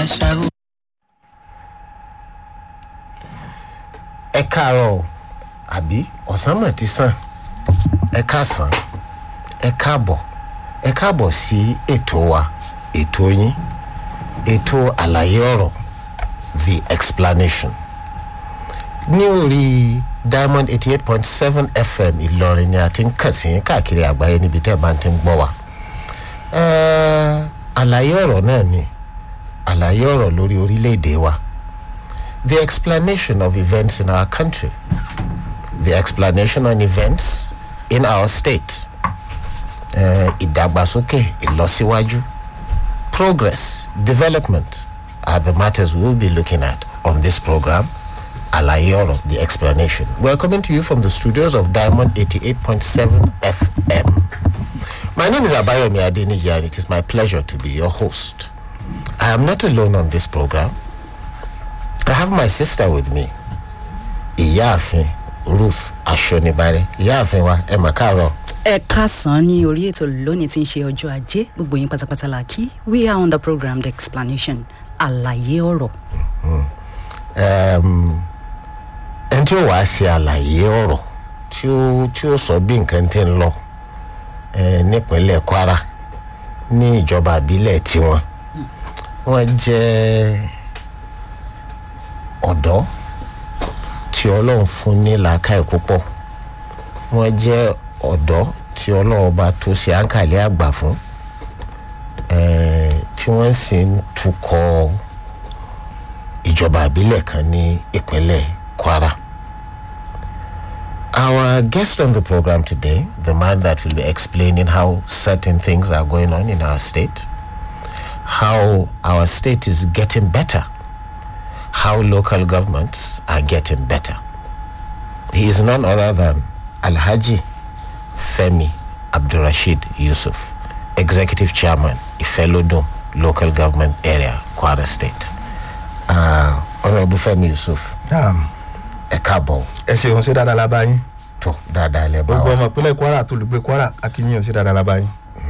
àṣàrò. ẹ káàárọ̀ o àbí ọ̀sán mọ̀ ti sàn ẹ káàsán ẹ káàbọ̀ ẹ káàbọ̀ sí ètò wa ètò yín ètò àlàyé ọ̀rọ̀ the explanation ní orí diamond eighty eight point seven fm ìlọrin ni a ti ń kàn sí yín káàkiri àgbáyé níbi tẹ́ ẹ bá ti ń gbọ́ wa Ẹ́, àlàyé ọ̀rọ̀ náà ni àlàyé ọ̀rọ̀ lórí orílẹ̀-èdè wa the explanation of events in our country, the explanation on events in our state, uh, ìdàgbàsókè ìlọsíwájú, progress, development are the matters we will be looking at on this program. Àlàyé ọ̀rọ̀, the explanation. We are coming to you from the studios of Diamond 88.7 FM. My name is Abayomi Adeniji and it is my pleasure to be your host. I am not alone on this program. I have my sister with me. Ìyáàfin Ruth Aṣonibare. Ìyáàfin wa ẹ mà káàárọ̀. ẹ káàsán ní orí ètò lónìí tí ń ṣe ọjọ́ ajé gbogbo yín pátápátá la kí we are on the program the explanation àlàyé ọ̀rọ̀ Ẹm, Ẹni tí ó wàá ṣe àlàyé ọ̀rọ̀ tí ó tí ó sọ bí nǹkan ti ń lọ eh, nípínlẹ̀ Kwara ní ìjọba àbílẹ̀ tiwọn. Wọ́n jẹ́ ọ̀dọ́ tí Ọlọ́run fún ní làákàyè púpọ̀. Wọ́n jẹ́ ọ̀dọ́ tí Ọlọ́run bá tó ṣe àǹkàlẹ́ àgbà fún. eh, tí wọ́n sì ń tukọ̀ ìjọba àbílẹ̀ kan ní ìpínlẹ̀ Kwara. Our guest on the program today, the man that will be explaining how certain things are going on in our state, how our state is getting better, how local governments are getting better. He is none other than Alhaji Femi Abdurrashid Yusuf, Executive Chairman, Ifelodun Local Government Area, Kwara State. Uh, Honorable Femi Yusuf, ẹ káàbọ̀ ẹ ṣeun ṣe dáadáa la bá yín tó dáadáa lẹ bá gbogbo wa. ọmọ ìpínlẹ̀ kwara tó lùgbé kwara akínyìn ṣe dáadáa la bá yín.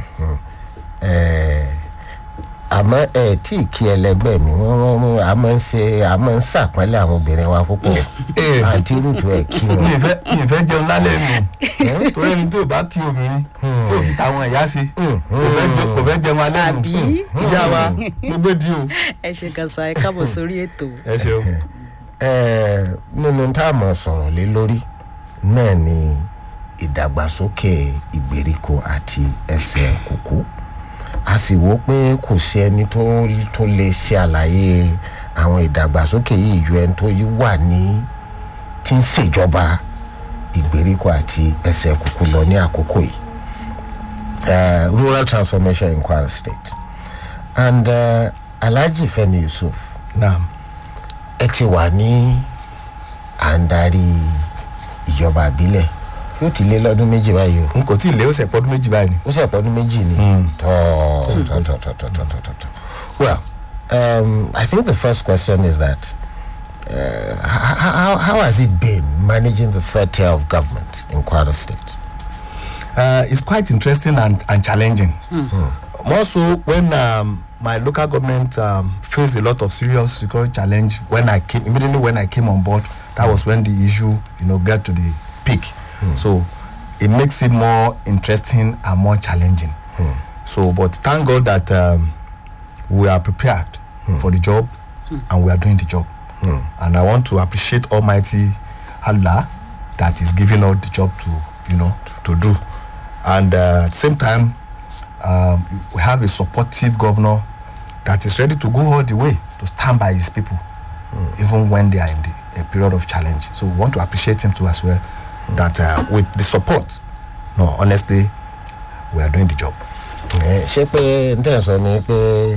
Ẹ, àmọ́ ẹ tí ì kí ẹlẹgbẹ́ mi wọ́n wọ́n wọ́n a máa ń ṣe a máa ń ṣàpọ́nlé àwọn obìnrin wa púpọ̀ Eh. àǹtí rútu ẹ̀ kí mi wọn. ì fẹ́ mi ì fẹ́ jẹun lálẹ́ nù torí ẹni tí ò bá kí obìnrin tí ò fi tàwọn ẹ̀yà ṣe kò fẹ́ jẹ- kò fẹ́ jẹun alẹ́ nù Àbí? ìyá wa mo gbé di o. ẹ ṣe kan sa ẹ káàbọ̀ sórí ètò ẹ ṣeun Ẹ, nínú tá a mọ̀ sọ̀rọ̀ lé lórí náà ni ìdàgbàsókè ìgbèríko àti ẹsẹ̀ kùkú a sì wò pé kò sí ẹni tó tó lè ṣe àlàyé àwọn ìdàgbàsókè yìí ju ẹni tó yí wà ní tí ń ṣèjọba ìgbèríko àti ẹsẹ̀ kùkú lọ ní àkókò yìí uh, rural transformation in Kwara State and uh, Alhaji Femi Yusuf naam ẹ ti wà ní à ń darí ìjọba àbílẹ̀ yóò ti lé lọ́dún méjì báyìí o n kò tí ì lé ọ̀sẹ̀ pọ́dún méjì báyìí ni. ó sì pọ́dún méjì ni tọ́ tọ́ tọ́ tọ́ tọ́ tọ́ tọ́ tọ́ well um, I think the first question is that uh, how, how, how has it been managing the third tier of government in Kwara State? Uh, it's quite interesting and, and challenging. More so when um, my local government um, faced a lot of serious security challenge when I came immediately when I came on board. That was when the issue, you know, got to the peak. So it makes it more interesting and more challenging. So, but thank God that um, we are prepared for the job and we are doing the job. And I want to appreciate Almighty Allah that is giving us the job to, you know, to do. And uh, at the same time, um, we have a supportive governor that is ready to go all the way to stand by his people, even when they are in the, a period of challenge. So we want to appreciate him too as well. That uh, with the support, no, honestly, we are doing the job. Ẹ, ṣé pé n tẹ̀ sọ ni pé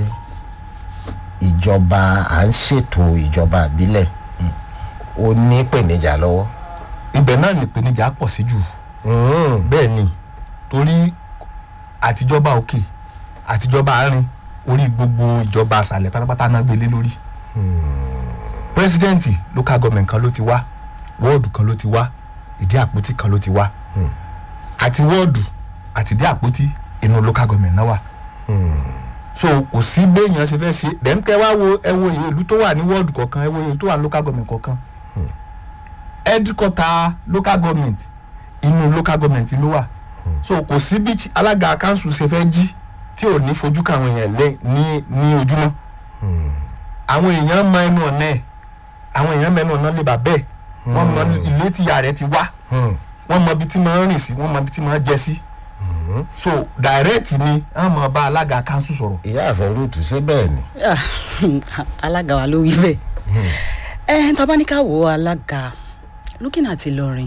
ìjọba à ń ṣètò ìjọba àbílẹ̀ ó ní ìpèníjà lọ́wọ́. ibẹ̀ náà ni ìpèníjà pọ̀ sí jù bẹ́ẹ̀ ni torí àtijọba òkè àtijọba àárín orí gbogbo ìjọba àṣàlẹ̀ pátápátá náà gbélé lórí pírẹsidẹ́ǹtì local government kan ló ti wá wọ́ọ̀dù kan ló ti wá ìdí àpótí kan ló ti wá àti wọ́ọ̀dù àti ìdí àpótí inú local government náà wà so kò sí béèyàn ṣe fẹ́ ṣe then kẹ́ wá wo ẹ wo iye ìlú tó wà ní wọ́ọ̀dù kọ̀ọ̀kan ẹ wo iye tó wà ní local government kọ̀ọ̀kan headquarter local government inú local government ló wà so kò sí bí chi- alága council ṣe fẹ́ jí tí ò ní fojú káwọn èèyàn lé ní ní ojúmọ́ àwọn èèyàn mọ ẹnu ọ̀nà ẹ̀ àwọn èèyàn mọ ẹnu ọ̀nà lè bà bẹ́ẹ̀ wọ́n mọ ilé tíya rẹ̀ ti wá wọ́n mọ ibi tí máa ń rìn sí wọ́n mọ ibi tí máa ń jẹ sí so direct ni wọ́n mọ bá alága council sọ̀rọ̀ ìyá àfẹ rúùtù ṣé bẹ́ẹ̀ ni. Ah, alága wa ló wí bẹ́ẹ̀ ẹ tabaníkà wo alága looking at Ìlọrin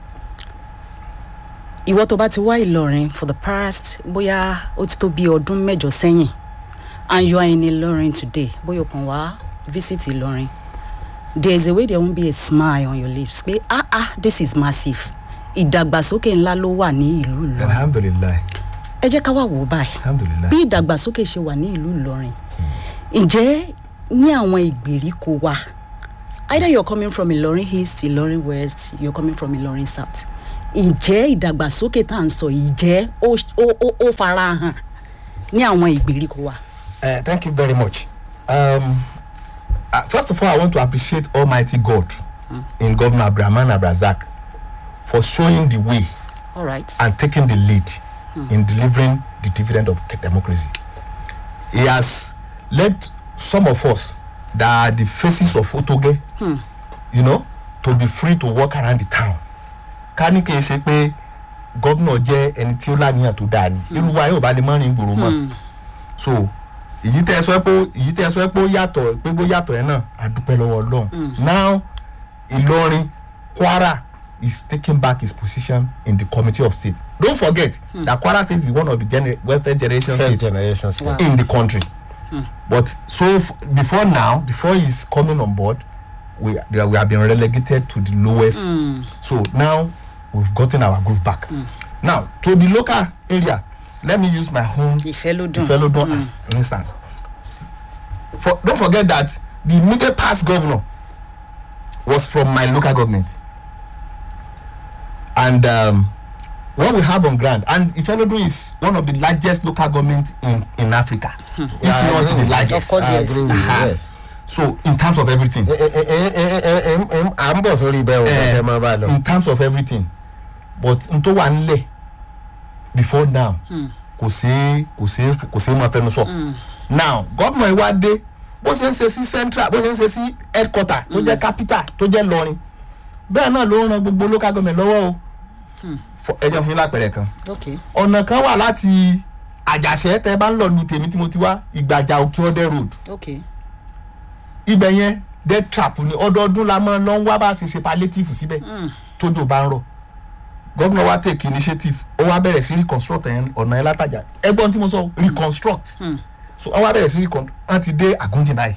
ìwọ tó bá ti wá Ìlọrin for the past bóyá ó ti tó bí ọdún mẹ́jọ sẹ́yìn and you are in Ìlọrin today bóyá o kàn wá visit Ìlọrin there is a way there won't be a smile on your lips pé ah ah this is massive ìdàgbàsókè ńlá ló wà ní ìlú Ìlọrin alhamdulilayi ẹ jẹ́ ká wá wò ó báyìí alhamdulilayi bí ìdàgbàsókè ṣe wà ní ìlú Ìlọrin ǹjẹ́ ní àwọn ìgbèríko wa either you're coming from Ìlọrin East Ìlọrin West you're coming from Ìlọrin South ǹjẹ́ ìdàgbàsókè tá à ń sọ yìí jẹ́ ó ó- ó ó fara hàn ní àwọn ìgbèríko wa. Uh, thank you very much. Um, uh, first of all, I want to appreciate Almighty God in Governor Abdulrahman Abrazak for showing the way all right and taking the lead in delivering the dividend of democracy. He has led some of us that are the faces of Otoge, you know, to be free to walk around the town. ká ní kí n ṣe pé gómìnà jẹ́ ẹni tí ó láníyàn tó dáa ni irú wa yóò bá lè mọ́ rìn gbòòrò mọ́ so èyí tẹ́ ẹ sọ pé èyí tẹ́ ẹ sọ pé ó yàtọ̀ pé bó yàtọ̀ yẹn náà a dúpẹ́ lọ́wọ́ ọlọ́run now ìlọrin kwara is taking back his position in the committee of state don't forget that kwara state is one of the gener welfare generation first states generation state. Wow. in the country but so f- before now before he's coming on board we they- we have been relegated to the lowest so now we've gotten our groove back now to the local area let me use my own ìfẹ́ ló dùn Ifelodun as an instance for don't forget that the immediate past governor was from my local government and um, what we have on ground and Ifelodun is one of the largest local government in in Africa if Yeah, I not agree the with largest Of course, I yes. agree with you, Aha. yes. so in terms of everything Ẹ- ẹ- ẹ- ẹ- ẹ- ẹ- ẹ- ẹ- à ń bọ̀ sórí bẹ́ẹ̀ o eh, ẹ máa bá a lọ. in terms of everything but n tó wà nílẹ̀ before now kò ṣeé kò ṣeé kò ṣeé máa fẹnu sọ now gómìnà yìí wá dé bó ṣe ń ṣe sí central bó ṣe ń ṣe sí headquarter tó jẹ́ capital tó jẹ́ lọrin bẹ́ẹ̀ náà ló ń ran gbogbo local government lọ́wọ́ o Fọ- ẹ jẹ́ fún yín lápẹ̀rẹ̀ kan ok ọ̀nà kan wà láti àjàṣẹ́ tẹ́ bá ń lọ lu tèmi tí mo ti wá ìgbàjà òkè ọdẹ road ok ibẹ̀ yẹn death trap ni ọdọọdún la máa lọ ń wá bá a ṣe ṣe palliative síbẹ̀ tójò bá ń rọ̀ gómìnà wa take initiative ó wá bẹ̀rẹ̀ sí reconstruct ẹ̀yẹn ọ̀nà ẹ̀ látàjà ẹgbọ́n tí mo sọ reconstruct so ó wá bẹ̀rẹ̀ sí reconstruct wọ́n ti dé àgúnjìn báyìí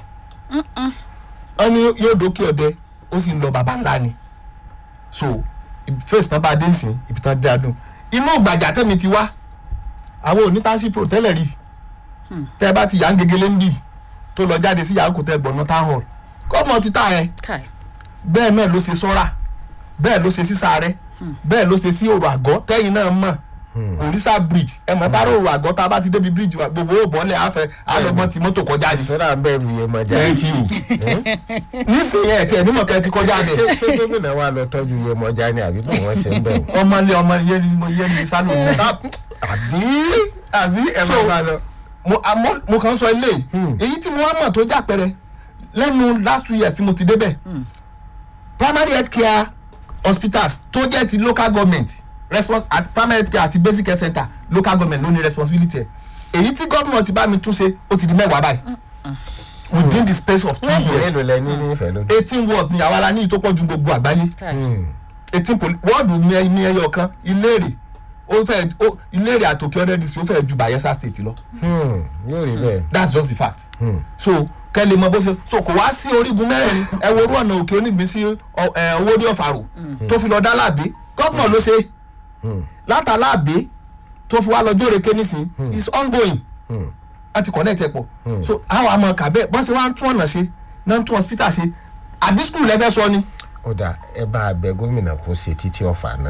wọ́n ní yóò dókè ọdẹ ó sì ń lọ bàbá ńlá ni so face tán bá dé nsìn ibi tán dé adùn inú ìgbàjà tẹ́mi ti wá àwọn onítàǹsì pro tẹ́lẹ̀ rí tẹ́ ẹ bá ti yà ń gegele ń bì tó lọ jáde sí yàrá kò tẹ́ gbọ̀nà town hall gómìnà ti tà ẹ́ kai bẹ́ẹ̀ náà ló ṣe sọ́ra bẹ́ẹ̀ ló ṣe sísàárẹ̀ bẹ́ẹ̀ ló ṣe sí òrò àgọ́ tẹ́yìn náà mọ̀ òrìṣà bridge ẹ mọ̀ bá òrò àgọ́ tá a bá ti débi bridge wa gbogbo òbọ̀lẹ̀ àfẹ́ alọ́gbọ́n ti mọ́tò kọjá ni. tó dà ń bẹ̀rù yẹn mọ̀ jáde. thank you nísìnyí ẹ̀ tí ẹ̀ nímọ̀ kẹ́ ti kọjá ṣé bẹ̀ ṣé gómìnà wa lọ tọ́jú yẹn mọ̀ jáde àbí bí wọ́n ṣe ń bẹ̀rù. ọmọlé ọmọ yẹn ni mo yẹn ni sálò náà àbí àbí ẹ̀ So, máa bá lọ. mo àmọ́ mo kàn ń sọ ilé èyí tí mo wá mọ̀ tó jà pẹ́rẹ́ lẹ́nu last two years tí mo ti débẹ̀ primary health care hospitals tó jẹ́ ti local government respons at primary health care àti basic health center local government ló ní responsibility ẹ̀ èyí tí gómìnà ti bá mi tún ṣe ó ti di mẹ́wàá báyìí within the space of two wọ́n years mélòó lẹ ní ní ìfẹ́ lódò. eighteen wards ni àwa la ní ìtọ́pọ̀ ju gbogbo àgbáyé kai eighteen poli wọ́ọ̀dù ní ní ẹyọ kan ìlérè ó fẹ́ ó ìlérè àtòkè ọ̀dẹ́ dc ó fẹ́ ju bayelsa state lọ yóò rí bẹ́ẹ̀. that's just the fact so kẹ́lẹ́ mọ bó ṣe so kò wá sí orígun mẹ́rẹ̀ẹ̀rin ẹ wo orú ọ̀nà òkè onígbín sí ọ- ẹ, owó ní ọ̀fàrò tó fi lọ dá láàbé gọ́pùnà ló ṣe látà láàbé tó fi wá lọ jóore ké nísìn is ongoing wọ́n ti connect ẹ̀ pọ̀ so àwọn àmọ́ kàbẹ́ bọ́n ṣe wá ń tún ọ̀nà ṣe náà ń tún hospital ṣe àbí school lẹ́fẹ́ sọ ni ó dà ẹ bá a bẹ gómìnà kó ṣe títí ọ̀fà náà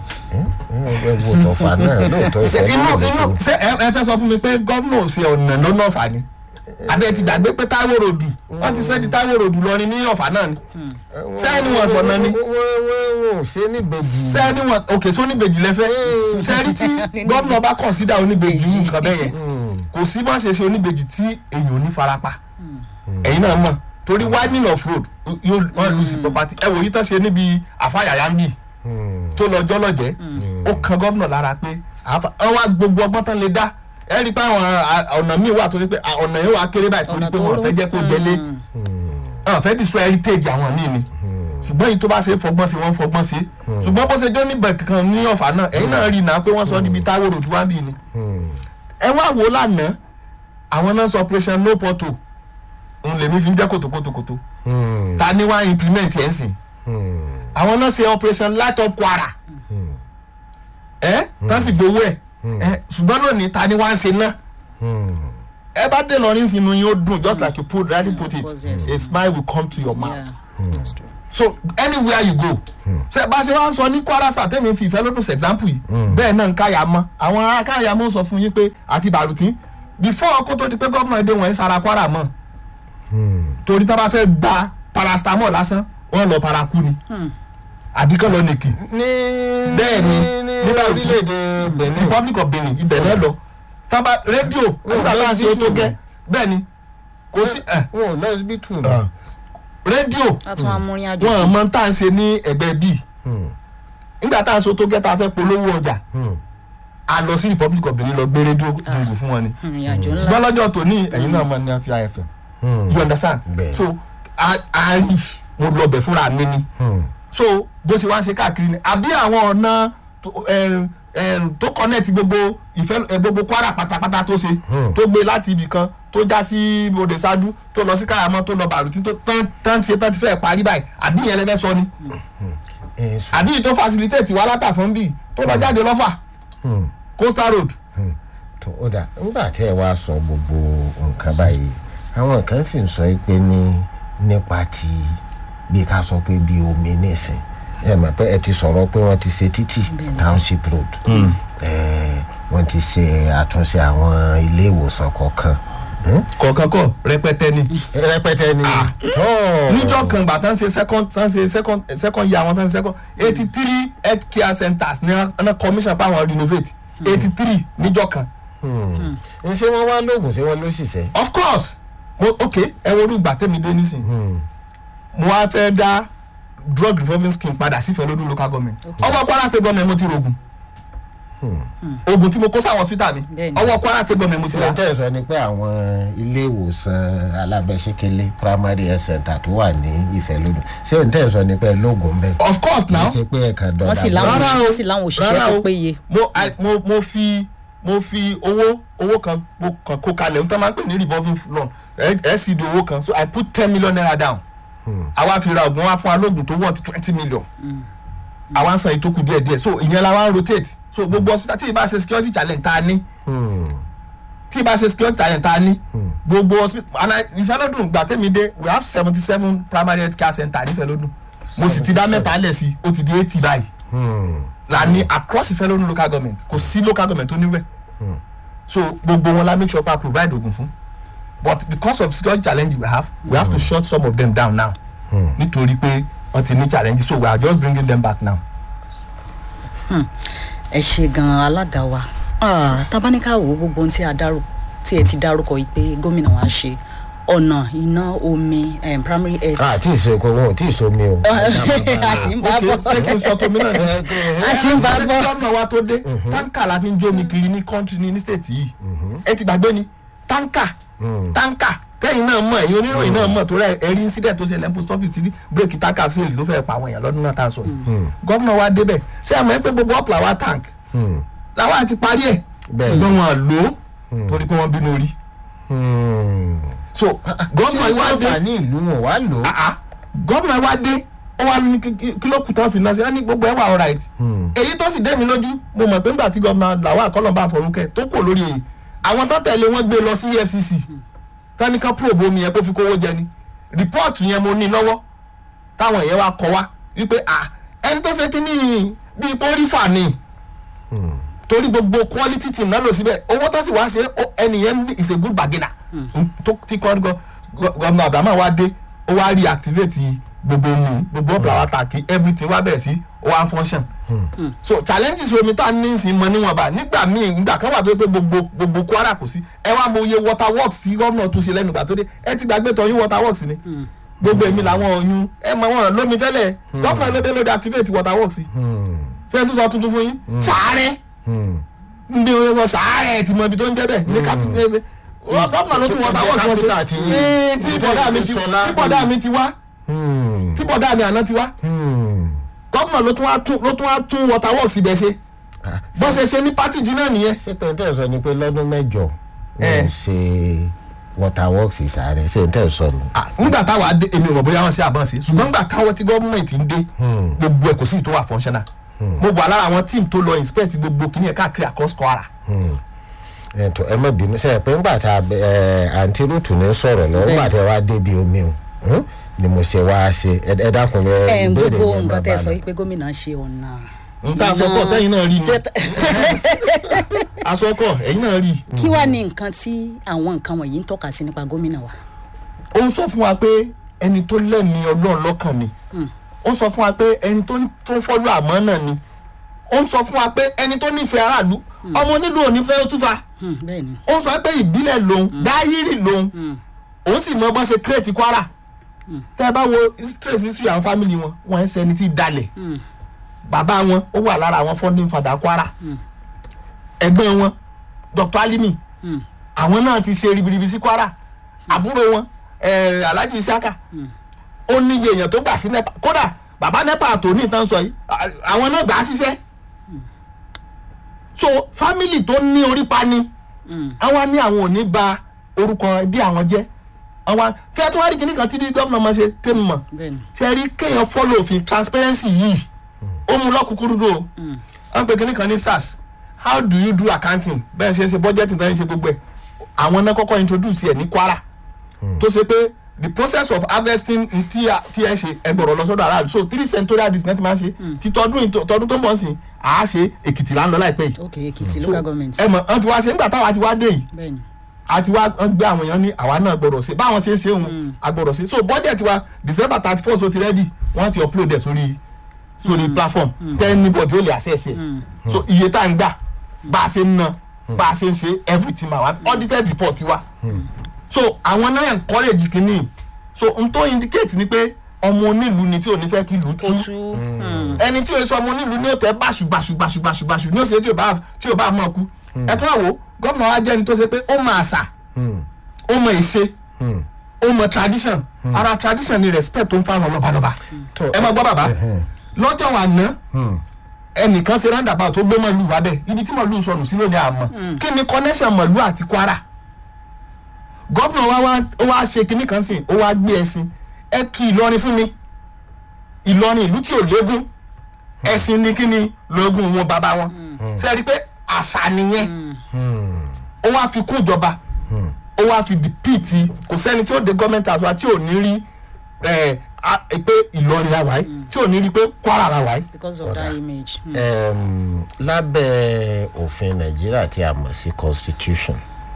ẹ wo tọ̀fà náà lóòótọ́ ṣe ìfẹ́ inú ló lè inú tó. ṣe ẹ ẹ fẹ́ sọ fún mi pé gómìnà ò ṣe ọ̀nà lọ́nà ọ̀fà ni àbí ẹ ti gbàgbé pé táwọn ròdù wọ́n ti sẹ́ di táwọn ròdù lọ́rin ní ọ̀fà náà ni sẹ́ni wọ́n sọ̀nà ni wọ́n wọ́n wọ́n ṣe níbejì. sẹ́ni wọ́n òkè sí oníbejì lẹ́fẹ́ sẹ́ni tí gómìnà bá kọ̀nsídà oníbejì yìí nǹkan bẹ́ẹ̀ yẹn kò sí bá ṣe ṣe oníbejì tí èèyàn ò ní farapa ẹ̀yin náà mọ̀ torí widening of road yóò wọ́n lose property ẹ wò yí tán ṣe níbi àfàyàyà ń bì tó lọ jọlọjẹ ó kan gómìnà lára pé àáfà- àwọn wá gbogbo ọgbọ́n tán lè dá ẹ rí i pé àwọn à- ọ̀nà míì wà tó ṣe pé à, ọ̀nà yẹn wà kéré báyìí torí Ọ̀nà pé tó wọn ò rú. fẹ́ jẹ́ kó jẹlé wọn fẹ́ destroy heritage àwọn míì ni ṣùgbọ́n èyí tó bá ṣe fọgbọ́n ṣe wọ́n fọgbọ́n ṣe ṣùgbọ́n bó ṣe jó níbẹ̀ kankan ní ọ̀fà náà ẹ̀yin náà rí i náà pé wọ́n sọ níbi táwọn ròdù wá bì ni ẹ wá wò ó lánàá àwọn náà sọ operation no porto òun lèmi fi ń jẹ́ kòtòkòtòkòtò ta ni wá implement ẹ̀ ń sìn àwọn náà ṣe operation light up kwara ẹ tán sì gbowó ẹ ẹ ṣùgbọ́n lónìí ta ni wá ń ṣe náà ẹ bá dé lọrin sínú yín ó dùn just like you put rightly put it Of course, yes. a smile will come to your Yeah, mouth that's true. so anywhere you go ṣe bá ṣe wá ń sọ ní kwara sàtẹ́mi fi ìfẹ́ lódùn example yìí bẹ́ẹ̀ náà ń káyà mọ́ àwọn ará káyà mọ́ sọ fún yín pé àti bàrùtí before kó tó di pé gómìnà èdè wọ̀nyí sara kwara mọ́ torí tá a bá fẹ́ gba paracetamol lásán wọ́n lọ paraku ni àbí kán lọ nìkì ní Bẹ́ẹ̀ ni, ní nígbà tí- orílẹ̀-èdè benin republic of benin ibẹ̀ náà lọ tábà rédíò nígbà tá à ń ṣe tó gẹ́ bẹ́ẹ̀ ni kò sí ẹ̀ wọn ò lọ síbítù rédíò a tún amúrin àjò wọn mọ tá à ń ṣe ní ẹgbẹ́ bíi nígbà tá à ń ṣe tó gẹ́ tá a fẹ́ polówó ọjà a lọ sí republic of benin lọ gbé rédíò jùngù fún wọn ni ìrìn àjò ńlá ṣùgbọ́n lọ́jọ́ tòní ẹ̀yin náà mọ ní ọtí ifm you understand Bẹ́ẹ̀. so a a rí mo lọ bẹ̀ fúnra mi ni so bó ṣe wá ń ṣe káàkiri ni àbí àwọn ọ̀nà tó- ẹm, ẹm, tó connect gbogbo ìfẹ́ ẹ, gbogbo kwara pátápátá tó ṣe tó gbé láti ibì kan tó já sí bòde ṣáájú tó lọ sí káyàmọ́ tó lọ bàrùtí tó tán tán ṣe tán ti fẹ́ parí báyìí àbí ìyẹn lẹ́fẹ́ sọ ni àbí tó facilitate wà látàfọ́n bíi tó lọ jáde lọ́fà coastal road tó ó dà nígbà tí ẹ wá sọ gbogbo nǹkan báyìí àwọn kan sì ń sọ pé ní nípa ti bí ká sọ pé bí omi nìsín ẹ mọ̀ pé ẹ ti sọ̀rọ̀ pé wọ́n ti ṣe títì township road ẹ wọ́n ti ṣe àtúnṣe àwọn ilé ìwòsàn kọ̀ọ̀kan Hmm? kọ̀ọ̀kan kọ̀ rẹpẹtẹ ni rẹpẹtẹ ni tó níjọ́ kan gbà tán ṣe second tán ṣe second second year àwọn tán ṣe second eighty three health care centres ní ọ̀nà commission pa àwọn renovate eighty three níjọ́ kan ń ṣé wọ́n wá lóògùn ṣé wọ́n ló ṣiṣẹ́ of course mo ok ẹ wo olùgbà tẹ̀mí dé nísìn mo wá fẹ́ dá drug revolving scheme padà sífẹ̀ẹ́ lódún local government ọwọ́ kwara state government mo ti rògùn oògùn tí mo kó sáwọn hospital mi Bẹ́ẹ̀ni. ọwọ́ kwara state government mo ti tí rà wọ́n tẹ̀ sọ ni pé àwọn ilé ìwòsàn alábẹ́sẹ̀kẹ́lẹ́ primary health center tó wà ní ìfẹ́lódún ṣé n tẹ̀ sọ ni pé lóògùn bẹ́ẹ̀ of course kì í now ṣe pé ẹ̀ka dọ̀dà wọ́n sì láwọn Rárá o. wọ́n sì láwọn òṣìṣẹ́ Rárá tó o. péye mo I- mo mo fi mo fi owó owó kan mo kan kó kalẹ̀ n tó máa ń pè ní revolving loan ẹ ẹ sì di owó kan so i put ten million naira down àwa fi ra oògùn wa fún alóògùn tó worth twenty million àwa ń san ìtókù díẹ̀ díẹ̀ so ìyẹn la wa ń rotate so gbogbo hospital tí ì bá ṣe security challenge tá a ní tí ì bá ṣe security challenge tá a ní gbogbo hospital and I- ìfẹ́lódùn gbà tẹ́mi dé we have seventy seven primary health care center nífẹ̀lódùn mo sì ti dá 77. mẹ́ta lẹ̀ sí ó ti di eighty báyìí la ní across ìfẹ́lódùn local government kò sí local government tó níwẹ̀ so gbogbo wọn la make sure pa provide oògùn fún but because of security challenge we have we have to shut some of them down now nítorí pé wọ́n ti ní challenge so we are just bringing them back now. ẹ ṣe gan alága wa Ah, tabaníkà wo gbogbo ohun tí a dárò tí ẹ ti dárúkọ yìí pé gómìnà wa ṣe ọ̀nà iná omi em, primary health a tí ì ṣe oko wọn ò tí ì ṣomi o. a sì ń bá ok bọ̀ ṣé kí n sọ tómi náà ni. a sì ń bá Ṣé bọ̀ gómìnà wa tó dé táǹkà la fi ń jómi kiri ní kọ́ńtì ní ní stéètì yìí ẹ ti gbàgbé ni táǹkà táǹkà kẹ́yìn náà mọ̀ ẹ̀yin oníròyìn náà mọ̀ tó rẹ̀ ẹ̀rí incident tó ṣẹlẹ̀ ní post office tí bírèkì táǹkà fail tó fẹ́ pa àwọn èèyàn lọ́dún náà tá a sọ yìí gómìnà wa débẹ̀ ṣé àmọ́ ẹ pé gbogbo ọ̀pọ̀ àwa tank làwọn àti parí ẹ̀ Bẹ́ẹ̀. ṣùgbọ́n wọn à lò ó torí pé wọ́n bínú orí so gómìnà ṣé wa dé sọ́fà ní ìlú wọn wá lò ó. ah ah gómìnà wa dé ó wà ní kí- kí- kí ló kù tán fi náà sí ẹni gbogbo ẹ wà alright èyí tó sì dé mi lójú mo mọ̀ pé nígbà tí gómìnà làwọn àkọlọ́ba àfọ̀rúnkẹ́ tó kù lórí èyí àwọn tó tẹ̀lé wọn gbé lọ sí efcc táníkà probe omi yẹn kó fi kówó jẹ ni rìpọ́ọ̀tù yẹn mo ní lọ́wọ́ táwọn èèyàn wa kọ wá wípé ah ẹni tó ṣe kínní bíi kórìfà ni torí gbogbo quality team náà lò síbẹ̀ owó tó sì wá ṣe ó- ẹnìyẹn ní is a good bargainer tó ti kọ́ gọ gọ́ọ̀nà abrahamu wa dé ó wá reactivate gbogbo mi gbogbo ọ̀pọ̀ àwọn àtàkì everything wá bẹ̀rẹ̀ sí ó wá ń function so challenges omi tá a ní sí mọ níwọ̀nba nígbà míì nígbà kan wà tó pé gbogbo gbogbo kwara kò sí ẹ wá mọ iye water works tí gómìnà tún ṣe lẹ́nu ìgbà tó dé ẹ ti gbàgbé tọyún water works ni gbogbo èmi làwọn ọyún ẹ mọ wọn lómi tẹ́lẹ̀ gómìnà lóde lóde activate water works ṣé ẹ tún sọ tuntun fún yín ṣàárẹ̀ ndé o sọ ṣàárẹ̀ tí mo ibi tó ń jẹ́ bẹ́ẹ̀ ní capital ṣe gómìnà ló tún water works wọn ṣe Capital ti- Ee, tí bọ̀dá mi ti Sọlá. tí bọ̀dá mi ti wá tí bọ̀dá mi àná ti wá gómìnà ló tún wá tún ló tún wá tún water works ibẹ̀ ṣe bó ṣe ṣe ní pátì jí náà nìyẹn. ṣé pé n tẹ́ sọ ni pé lọ́dún mẹ́jọ Eh. wọ́n ṣe water works ìsàrẹ̀ ṣé n tẹ́ sọ nù. Ah, nígbà táwa dé èmi ò mọ̀ bóyá wọ́n ṣe àbọ̀n sí ṣùgbọ́n nígbà táwọn tí gọ́ọ̀mẹ̀ntì ń dé gbogbo ẹ̀ kò sí ìtò wà functional mo wà lára àwọn tíìmù tó lọ inspect gbogbo kìíní ẹ̀ káàkiri across Kwara. ẹ̀tọ́ ẹ má bínú sẹ́yìn pé ńgbà tá ẹ àǹtí rúùtù ní sọ̀rọ̀ lọ ńgbà tí wàá débi omi o hùn, ni mo ṣe wá ṣe ẹ ẹ dákun ẹ ẹ ń ìbéèrè gbogbo yẹn nǹkan tẹ bàbá sọ mi. yìí pé gómìnà ṣe ọ̀nà. n ta asọkọ tẹyin náà rí ni Tẹ- asọkọ ẹyin náà rí. kí wàá ní nǹkan tí àwọn nǹkan wọ̀nyí ń tọ́ka sí nípa gómìnà wa. ó ń sọ fún wa pé ẹni tó lẹ́ni ọlọ́run lọ́kàn ni ó ń sọ fún wa pé ẹni tó tó fọ́lú àmọ́ náà ni ó ń sọ fún wa pé ẹni tó nífẹ̀ẹ́ aráàlú ọmọ onílù òní fẹ́ ó túfa Hmm, bẹ́ẹ̀ ni ó ń sọ pé ìbílẹ̀ lòun dáyírì lòun òun sì mọ bọ́n ṣe kírètì kwara tẹ́ ẹ bá wo stress history àwọn family wọn wọ́n ń sẹni tí dalẹ̀ bàbá wọn ó wà lára àwọn founding father kwara ẹgbẹ́ wọn dr alimi àwọn náà ti ṣe ribiribi sí kwara àbúrò wọn eh, alhaji isaka ó níye èèyàn tó gbà sí nepa kódà bàbá nepa tó ní ìtàn sọ yìí à- àwọn náà gbà á ṣiṣẹ́ so family tó ní orí pa ni àwa ní àwọn ò ní ba orúkọ ẹbí àwọn jẹ́ àwa tí a tún wá rí kíní kan tí bí gómìnà máa ṣe tẹ́ mi mọ̀ bẹ́ẹ̀ ni ṣe rí kéèyàn follow òfin transparency yìí ó mú lọ́kùnkúrú dò ó wọ́n pe kíní kan ní sars how do you do accounting bẹ́ẹ̀ ṣe ṣe budgeting tán ṣe gbogbo ẹ̀ àwọn náà kọ́kọ́ introduce ẹ̀ ní kwara tó ṣe pé the process of harvesting n tí a- tí ẹ ṣe ẹ gbọ́dọ̀ lọ sọ́dọ̀ aráàlú so three centurial district máa ń ṣe ti tọdún yìí tó- tọdún tó ń bọ̀ sí i àá ṣe èkìtì là ń lọ láìpẹ́ yìí ok èkìtì So, local government ẹ mọ̀ ọ́n ti wá ṣe nígbà táwa ti wá dé yìí bẹ́ẹ̀ ni àti wá wọ́n gbé àwọn èèyàn ní àwa náà gbọ́dọ̀ ṣe báwọn ṣe ń ṣe òun agbọ́dọ̀ ṣe so budget wa december thirty first ó ti ready wọ́n ti upload ẹ̀ sórí sórí platform tẹ́ anybody ó lè access ẹ̀ so iye tá à ń gbà bá a ṣe ń ná bá a ṣe ń ṣe everything ma wa audited report ti wa so àwọn náà encourage kìíní so n tó indicate ni pé ọmọ onílù ni tí ò ní fẹ́ kí ìlú tú ó tú ẹni tí o sọ ọmọ onílù ní òtẹ báṣu báṣu báṣu báṣu báṣu ní òṣèré tí o bá tí o bá mọ̀ kú ẹ tún àwò gómìnà wa jẹ́ ẹni tó ṣe pé ó mọ àṣà ó mọ ìṣe ó mọ tradition ara tradition ni respect tó ń fáwọn lọ́balọ́ba Tó, ẹ máa gbọ́ bàbá ẹhẹn. lọ́jọ́ wa ná ẹnìkan ṣe roundabout tó gbé mọ̀lú wa bẹ́ẹ̀ ibi tí mọ̀lú sọnù sí lónìí àmọ́ kí ni connection mọ̀lú àti kwara gómìnà wa wá ó wá ṣe kinní kan sí ó wá gbé ẹṣin ẹ kí ìlọrin fún mi ìlọrin ìlú tí ò légún ẹṣin ní kí ni lóògùn wọn bàbá wọn ṣe é rí i pé àṣà nìyẹn ó wá fi kún ìjọba ó wá fi dìpìtì kò sẹ́ni tí ó de gọ́ọ̀mẹ̀ntì àṣọ tí ò ní rí ẹ, a- pé ìlọrin la wáyé tí ò ní rí pé kwara la wáyé. because of that image. Hmm. Em, lábẹ́ òfin nàìjíríà tí a mọ̀ sí constitution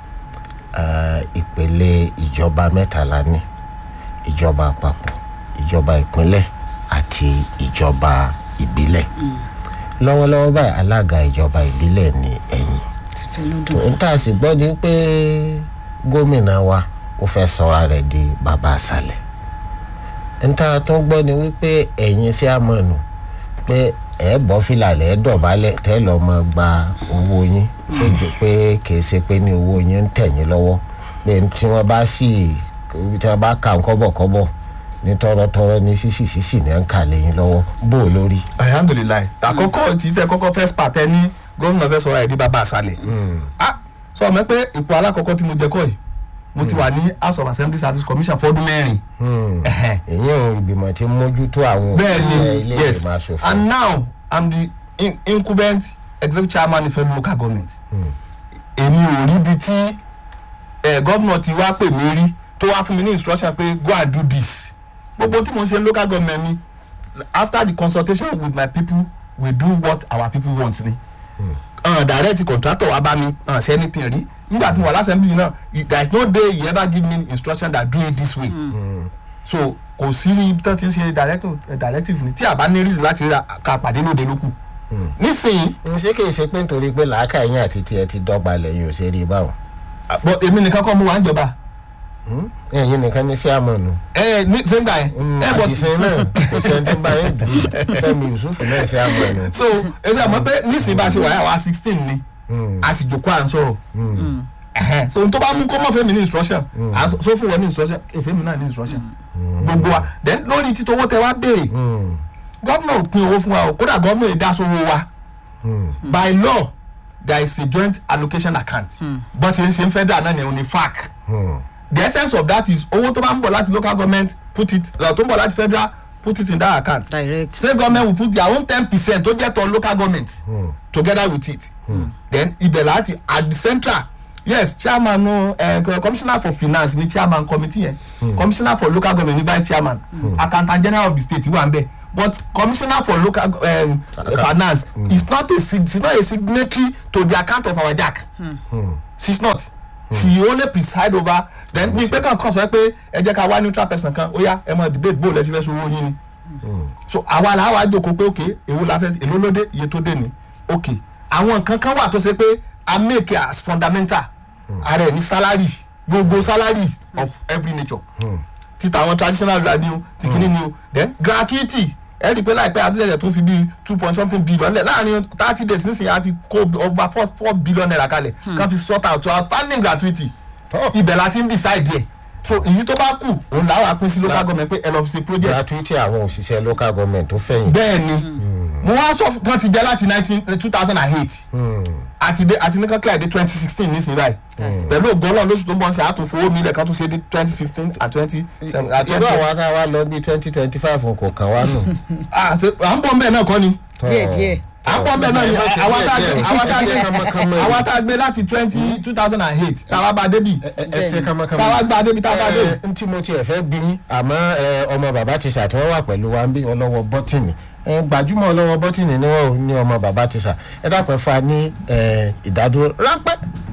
eh, ìpele ìjọba mẹ́tàlá ní ìjọba àpapọ̀ ìjọba ìpínlẹ̀ àti ìjọba ìbílẹ̀ lọ́wọ́lọ́wọ́ báyìí alága ìjọba ìbílẹ̀ ní ẹ̀yìn ti fẹ́ ló dùn. n tá a sì gbọ́ ni pé gómìnà wa ó fẹ́ sọra rẹ̀ di bàbá àṣàlẹ̀ n tá a tún gbọ́ ni wípé ẹ̀yin sí àmọ́nù pé ẹ̀ bọ́ fìlà lẹ̀ ẹ̀ dọ̀bálẹ̀ tẹ́ lọ́ mọ gba owó yín ó jẹ́ pé kìí ṣe pé ní owó yín ń tẹ̀ yín lọ́wọ́ pé tí wọ́n bá sì tí wọ́n bá kà ń kọ́bọ̀kọ́bọ̀ ní tọ́rọ́tọ́rọ́ ní sísì sísì ní ń kà lẹ́yìn lọ́wọ́ bó o lórí. alhamdulilayi àkọ́kọ́ tí tẹ kọ́kọ́ first part ẹ ní gómìnà fẹ́ sọ̀rọ̀ ẹ̀ di bàbá àṣàlẹ̀ ah sọ ma pé ipò alákọ̀ọ́kọ́ tí mo jẹ kọ́ yìí mo ti wà ní house of assembly service commission fọ́dún mẹ́rin Ẹ̀hẹ̀. èyí ò ìgbìmọ̀ tí ń mójútó àwọn bẹ́ẹ̀ òṣìṣẹ́ ni ilé yes ìgbìmọ̀ asòfin. and now i'm the in incumbent executive chairman ife local government èmi ò rí ibi tí eh, gómìnà ti wá pè mí rí tó wá fún mi ní instruction pé go and do this gbogbo tí mo ń ṣe local government mi after the consultation with my people we do what our people want ni uh, direct contractor wa bá mi uh, ṣe anything rí nígbà tí mo wà lásẹ̀mbì náà he- there is no day he ever give me instruction that do it this way so kò sí ibi tó ti ń ṣe directive eh, directive ni tí a bá ní reason láti rí ká pàdé lóde lókù nísìnyí ṣé kìí ṣe pé nítorí pé làákà yín àti tiẹ̀ ti dọ́gba lẹ́yìn òṣèré báwọn ah, but èmi nìkan kọ́ mo wà ń jọba ẹ̀yin nìkan ní sí àmọ́nu ẹ ní same guy ẹ but àtìsín náà kò sẹ́ni tó bá yín dùn fẹ́mi yusuf náà sí àmọ́nu. so ẹ sẹ́ àmọ́ pé nísìnyí bá a ṣe wà yà wá sixteen ni a sì jòkó à ń sọ̀rọ̀ Ẹhẹ́n. so n tó bá mú kó mọ̀ fẹ́mi ní instruction à ń sọ- so fún wọn ní instruction èfẹ́mi náà ní instruction gbogbo wa then lórí títí owó tẹ wá béèrè gọ́vnà ò pín owó fún wa o kódà gọ́vnà ò dá sówó wa by law there is a joint allocation account bọ́n ṣe ń ṣe ń federal náà ní òní fac the essence of that is owó tó bá ń bọ̀ láti local government put it uh, tó ń bọ̀ láti federal put it in that account direct state government will put their own ten percent tó jẹ́ tọ́ local government together with it then ibẹ̀ láti at the central yes chairman uh, commissioner for finance ni chairman committee yẹn commissioner for local government ni vice chairman accountant general of the state wà ń bẹ̀ but commissioner for local um, finance is not a sig- she is not a signatory to the account of our jack she is not she only preside over then mi pé kàn kàn sọ pé ẹ jẹ́ ká wá neutral person kan ó yá ẹ mọ debate bó lẹ́sìn fẹ́ sọ owó yín ni so àwa la wá jókòó pé ok èwo la fẹ́ èló ló dé iye tó dé ni ok àwọn nǹkan kan wà tó ṣe pé i make it as fundamental ara ẹ̀ ní salary gbogbo salary of every nature títa àwọn traditional ruler ni o ti kìíní ni o then gratuity ẹ rí i pé láìpẹ́ àtúnṣe tó fi bíi two point something billion lẹ̀ láàrin thirty days nísìnyí a ti kó over four four billion naira kalẹ̀ kan fi sort out outstanding gratuity ibẹ̀ la ti ń decide yẹ so èyí tó bá kù òun làwọn apín sí local government pé ẹ lọ fi ṣe project gratuity àwọn òṣìṣẹ́ local government tó fẹ̀yìn. bẹ́ẹ̀ ni mo wá sọ wọn ti jẹ́ láti nineteen two thousand and eight àti dé àti ní kankan dé twenty sixteen nísìnyí báyìí pẹ̀lú ògbọ́n lóṣù tó ń bọ̀ sí àtúnfowó mi lẹ́ẹ̀kan tún ṣe dé twenty fifteen and twenty seven and irú twenty àwọn akáwá lọ bí twenty twenty five kò kàn wá nù. à ń bọ̀ mbẹ́ náà kọ́ ni díẹ̀ díẹ̀ à ń bọ̀ mbẹ́ náà ni Ẹ má ṣe àwa tá a díẹ̀ gbé díẹ̀. àwa tá a Ẹ ṣe gbé kánmọ́kánmọ́ àwa yìí. tá a gbé láti twenty two thousand and eight táwa bá débi ẹ ṣe kánmọ́kánmọ́. táwa gba débi táwa bá débi. ẹ ntí mo tiẹ̀ fẹ́ bí yín àmọ́ ẹ, ọmọ bàbá ti sà tí wọ́n wà pẹ̀lú wa ń bí ọlọ́wọ́ bọ́tìnì ẹ, gbajúmọ̀ ọlọ́wọ́ bọ́tìnì ni wọ́n ò ní ọmọ bàbá ti sà ẹ dákun ẹ fa ní ẹ, ìdádúró ráńpẹ́